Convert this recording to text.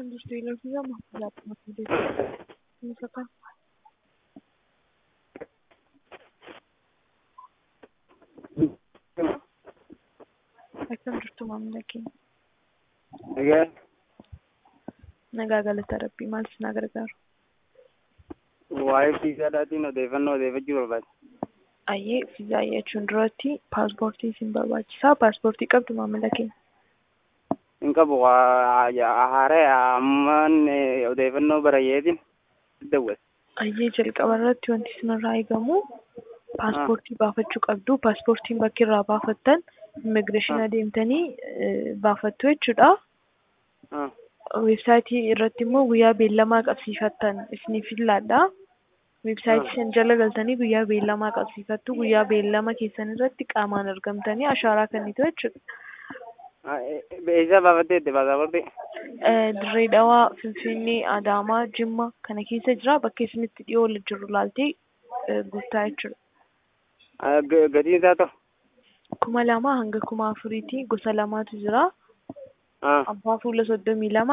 Kan jirtu ilaalchi lama laaptooppii fuuldura inni fakkaan. Akkam jirtu maamila keenya. Egaa Nagaa galata rabbii maal isin gargaaru? waa'ee fiizaadhaatiin odeeffannoo odeeffachuu barbaada. Ayyee fiizaa jechuun duratti paaspoortii isin barbaachisaa. Paaspoortii qabdu maamila keenya. Hin qabu haaree ammaan odeeffannoo barayyeetiin dawwal. Ayyee jalqaba irratti wanti isinirraa eegamu paaspoortii baafachuu qabdu. Paaspoortiin bakki irraa baafattan immigireeshinii adeemtanii baafattu jechuudha. Weebsaayitii irratti immoo guyyaa beellamaa qabsiifattan isiniif fillaadha. Weebsaayitii sana jala galtanii guyyaa beellamaa qabsiifattu. Guyyaa beellama keessan irratti qaamaan argamtanii ashaaraa kennitu jechuudha. Eessaa baafatteetti paasaportii? Dirree Dhawaa, Finfinnee, Adaamaa, Jimma kana keessa jira. Bakka isinitti dhiyoo jiru laaltee guuttaa jechuudha. Gatiin isaa ta'u? kuma lama hanga kuma afuriiti gosa lamaatu jira. Abbaa fuula soddomii lama